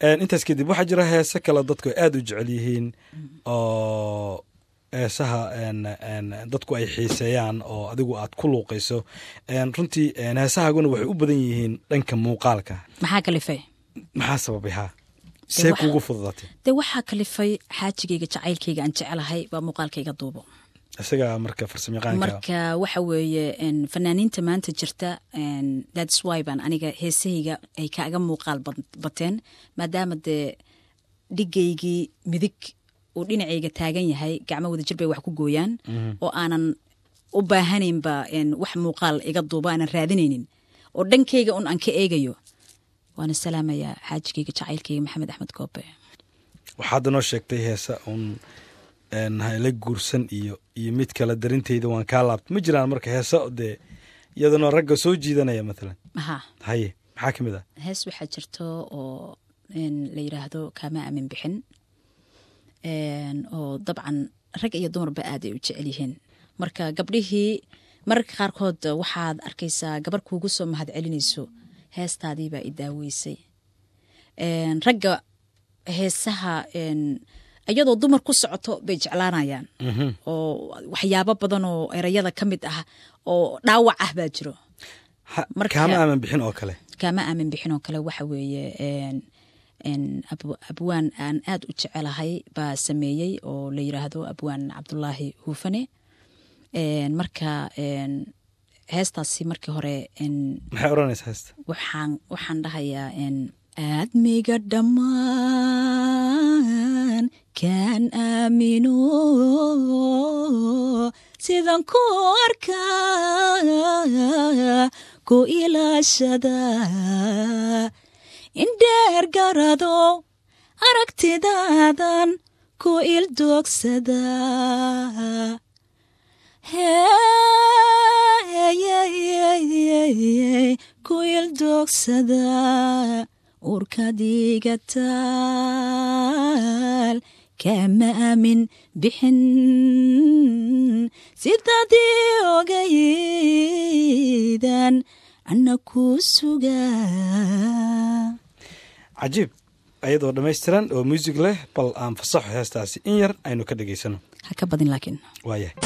intaas kadib waxaa jira heese kale dadku ay aada u jecel yihiin oo heesaha dadku ay xiiseeyaan oo adigu aad ku luuqayso runtii heesahaaguna waxay u badan yihiin dhanka muuqaalka maxaa kalifay maxaa sababay haa see kuugu fududaatay dee waxaa kalifay xaajigayga jacaylkayga aan jecelahay baa muuqaalkayga duubo isaga marka farsamayaqaanka marka waxa weeye fanaaniinta maanta jirta thats why baan aniga heesahayga ay kaaga muuqaal bateen maadaama dee dhigaygii midig uu dhinacayga taagan yahay gacmo wada jir bay wax ku gooyaan oo aanan u baahanaynba wax muuqaal iga duubo aanan raadinaynin oo dhankayga un aan ka eegayo waana salaamayaa xaajigayga jacaylkayga maxamed axmed goobe waxaadda noo sheegtay heesa uun la guursan iyo iyo mid kale darinteyda waan kaa laabta ma jiraan marka heesa dee iyadana ragga soo jiidanaya maalan ha haye maxaa ka mid ah hees waxaa jirto oo la yidhaahdo kaama aamin bixin oo dabcan rag iyo dumarba aad ay u jecel yihiin marka gabdhihii mararka qaarkood waxaad arkaysaa gabar kuugu soo mahad celinayso heestaadiibaa i daaweysay ragga heesaha iyadoo dumar ku socoto bay jeclaanayaan oo waxyaabo badan oo erayada ka mid ah oo dhaawac ah baa jiro kaama aamin bixin oo kale kaama aamin bixin oo kale waxa weeye abwaan aan aad u jecelahay baa sameeyey oo la yiraahdo abwaan cabdulaahi huufane marka heestaasi markii hore maxay oranaysa heesta waxaan waxaan dhahayaa aadmiga dhammaan kaan aamino sidan ku arkaa ku ilaashada indheer garado aragtidaadan ku ildoogsada ku ildoogsada urkadiga taal kama aamin bixin sidaadii ogaydan ana ku sugaa cajiib ayadoo dhammaystiran oo muusig leh bal aan fasaxo heestaasi in yar aynu ka dhegaysano ha ka badin laakiin waayahay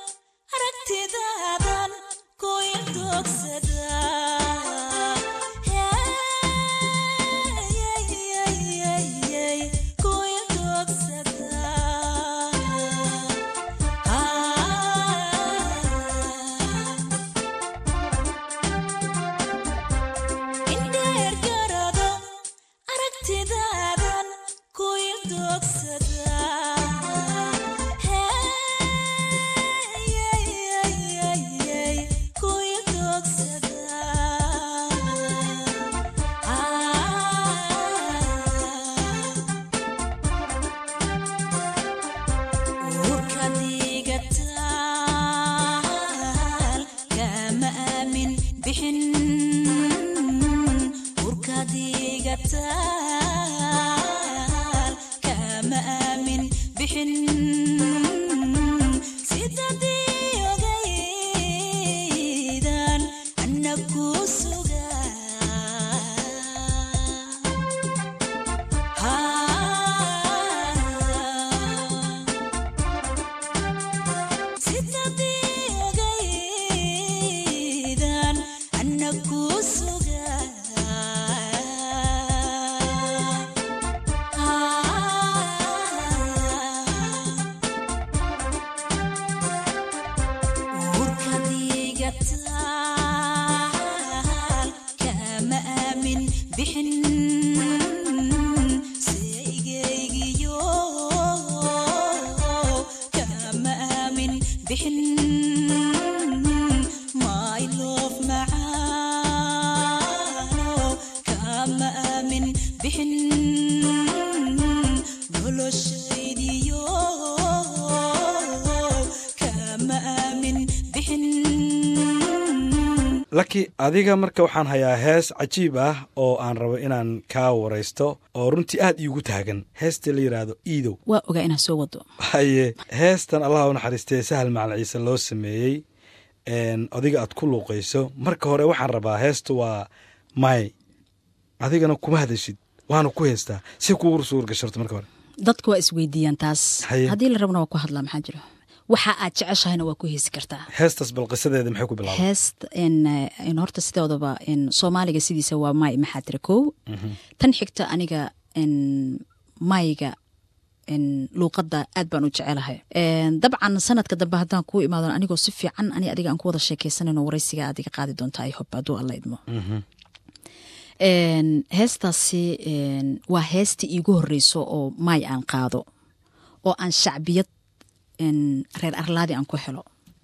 Hey yataal kama aamin bixin seygeygiyo kama aamin bixin my love macaano kama aamin bixin noloshaydiyo kama aamin bixin laki adiga marka waxaan hayaa hees cajiib ah oo aan rabo inaan kaa waraysto oo runtii aad iigu taagan heesta la yidhaahdo iidow waa ogaa inaan soo wado haye heestan allah u naxariistee sahal macalin ciise loo sameeyey een, adiga aad ku luuqayso marka hore waxaan rabaa heestu waa may adigana kuma hadashid waana ku heestaa si kugu suur gasharto marka hore dadka waa isweydiiyaan taas Haye. haddii la rabna waa ku hadlaa maxaa jiro waxa aad jeceshahayna waa ku heesi kartaa heestaas bal qisadeeda maxay ku bilaabay heest in in horta sidoodaba in soomaaliga sidiisa waa may maxaa tira kow tan xigta aniga in mayga in luuqadda aad baan u jecelahay En, dabcan sanadka dambe haddaan kuu imaado anigoo si fiican ani adiga aan ku wada sheekaysanayno waraysiga aad iga qaadi doontaa i hob hadduu alla idmo En, heestaasi en, waa heestii iigu horeyso oo may aan qaado oo aan shacbiyad en, reer arlaadi aan ku helo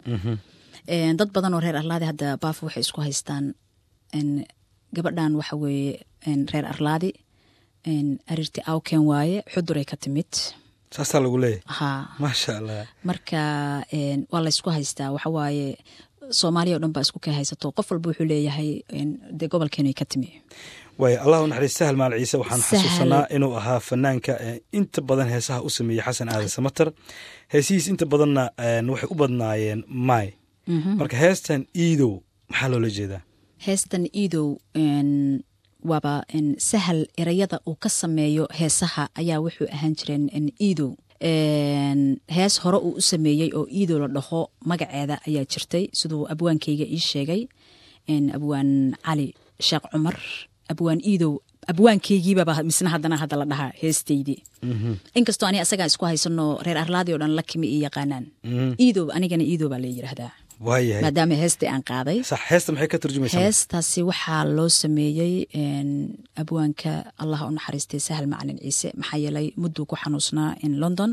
En, dad badan oo reer arlaadi hadda baafo waxay isku haystaan en, gabadhan waxa weeye en, reer arlaadi en, arirti awken waaye xuduray ka timid saasaa lagu leeyahay ha maasha allah marka en, waa laysku haystaa waxa waaye soomaaliya o dhan baa isku ka haysato qof walba wuxuu leeyahay en, dee gobolkeenay ka timi waay allah u naxariist sahal maal ciise waxaan Sahal. xasuusanaa inuu ahaa fanaanka ee inta badan heesaha u sameeyey xasan aadan samater heesihiis inta badanna een, waxay u badnaayeen may marka heestan iidow maxaa loola jeedaa heestan iidow en, waaba en, sahal erayada uu ka sameeyo heesaha ayaa wuxuu ahaan jireen en, iidow En, hees hore uu u sameeyey oo iidow la dhaho magaceeda ayaa jirtay siduu abwaankayga ii sheegay en, abwaan cali sheekh cumar abwaan iidow abwaankaygiibaba misna haddana hadda la dhahaa heestaydii inkastoo ani asagaa isku haysano reer arlaadi oo dhan la kimi i yaqaanaan iidow anigana iidow baa la yidhaahdaa waayahay maadaama heestii aan qaaday sax heesta maxay ka turjumaysaa heestaasi waxaa loo sameeyey en, abwaanka allah u naxariistay sahal macalin ciise maxaa yeelay mudduu ku xanuusnaa in london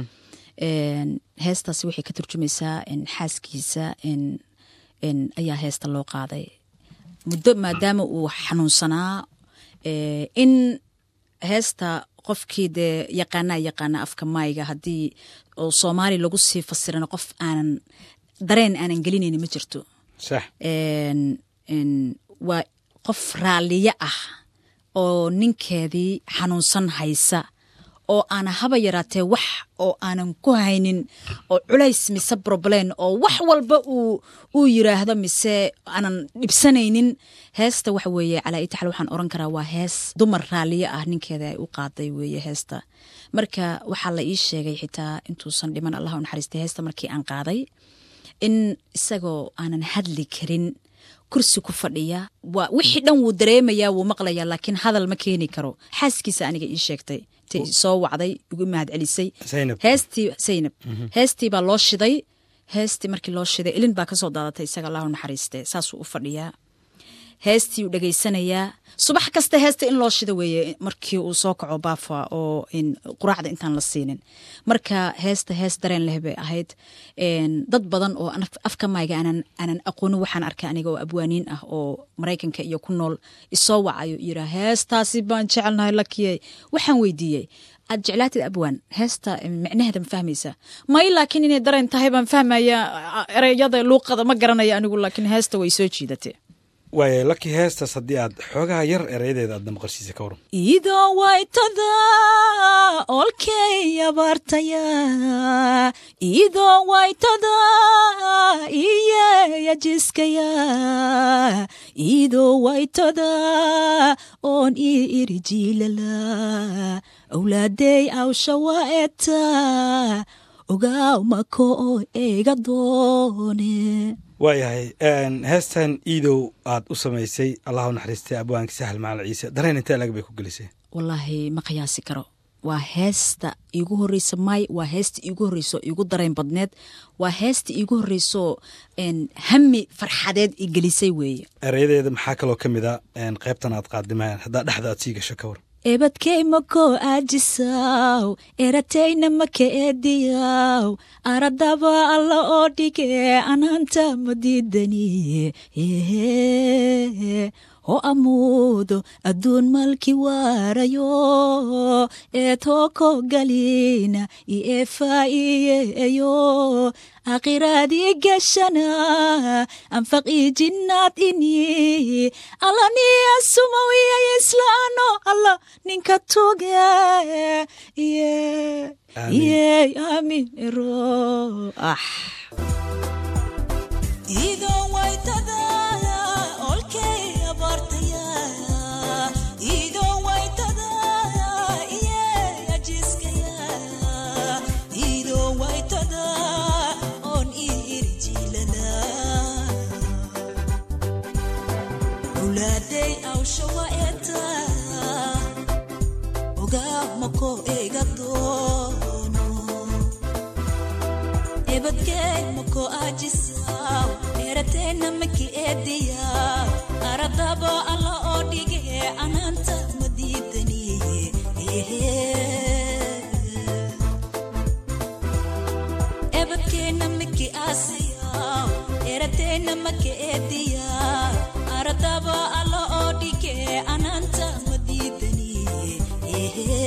En, heestaasi waxay ka turjumaysaa en, xaaskiisa en, en, ayaa heesta loo qaaday muddo maadaama uu xanuunsanaa eh, in heesta qofkii dee yaqaanaa yaqaana afka maayga haddii oo soomaali lagu sii fasirana qof aanan dareen aanan gelinayni ma jirto sax En, en, waa qof raalliye ah oo ninkeedii xanuunsan haysa oo aana haba yaraatee wax oo aanan ku haynin oo culays mise problem oo wax walba uu uu yiraahdo mise aanan dhibsanaynin heesta waxa weeye calaa itaxal waxaan oran karaa waa hees dumar raalliye ah ninkeeda ay u qaaday weeye heesta marka waxaa la ii sheegay xitaa intuusan dhiman allah u naxariistay heesta markii aan qaaday in isagoo aanan hadli karin kursi ku fadhiya waa wixii dhan wuu dareemayaa wuu maqlayaa laakiin hadal ma keeni karo xaaskiisa aniga ii sheegtay intay soo wacday igu mahad celisay Zaynab. heestii zaynab heestii baa loo shiday heestii markii loo shiday ilin baa kasoo daadatay isaga allahu naxariiste saasuu u fadhiyaa heestii uu dhegaysanayaa subax kasta heesta in loo shida weeye markii uu soo kaco baafa oo in quraacda intaan la siinin marka heesta hees dareen leh bay ahayd En, dad badan oo an- afka mayga aanan aanan aqoonin waxaan arkay aniga oo abwaaniin ah oo maraykanka iyo ku nool isoo wacayo yiraa heestaasi baan jecelnahay lakiyey waxaan weydiiyey aad jeclaatid abwaan heesta eh, micnaheeda ma fahmaysa may laakiin inay dareen tahay baan fahmaya ereyada luuqada ma garanaya anigu laakiin heesta way soo jiidatay waaya laki heestaas haddii aad xoogaha yar erayadeeda aadna maqashiisa ka waran idoo waytada olkey abaartaya idoo waytada iyeya jiskaya idoo waytada oon ii irijiilala awlaadey awshawa eta ogaaw mako oo eega doone waayahay heestan iidow aad u samaysay allah u naxariistay abwaanka sahal macalin ciise dareen intee lag bay ku gelisay wallaahi ma qiyaasi karo waa heesta iigu horeysa may waa heesta iigu horeyso iigu dareen badneed waa heesta iigu horeyso hami farxadeed i gelisay weeye erayadeeda maxaa kaloo ka mid a qaybtan aad qaadimaan haddaa dhexda aad sii gasho ka war ebadkey makoo aajisaw eratayna maka eediyaw aradaba alla oo dhige anaanta madiidaniye ho amuudo adduun malki waarayo ee tooko galina i efaa'iyeyo akhiraadii gashana anfaqii jinnaad ini allaniya sumawiya islaano alla ninka tuge ye aamin ero ah ebadkey mako aajisaw dheerateenna maki eediya aradaba alla oo dhige anaanta madiidaniye ebadkeenna maki aasiyaw dheerateenna maki eediya aradaba alla oo dhige anaanta madiidaniye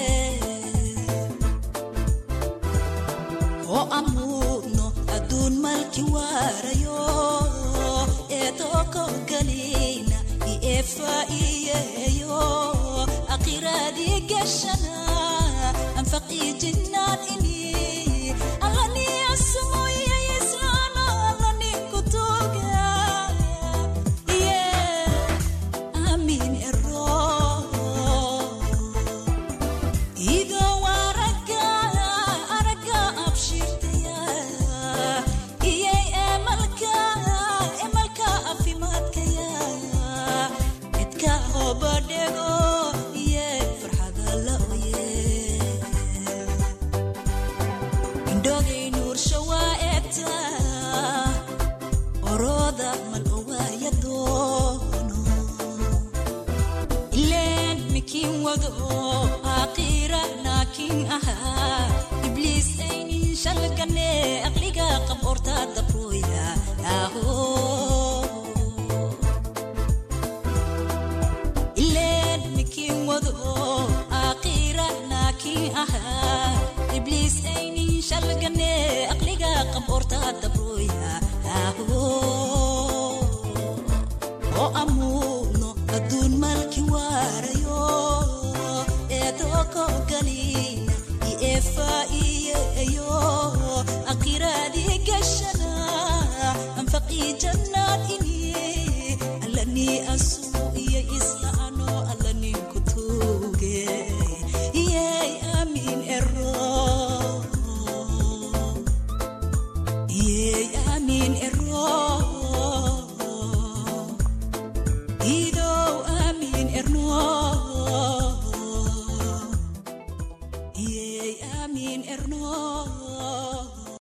oo amuudno adduun malki waarayo ee tooko galina i efaa'iyeyo akhiraadii gashana anfaqii jinnaad ini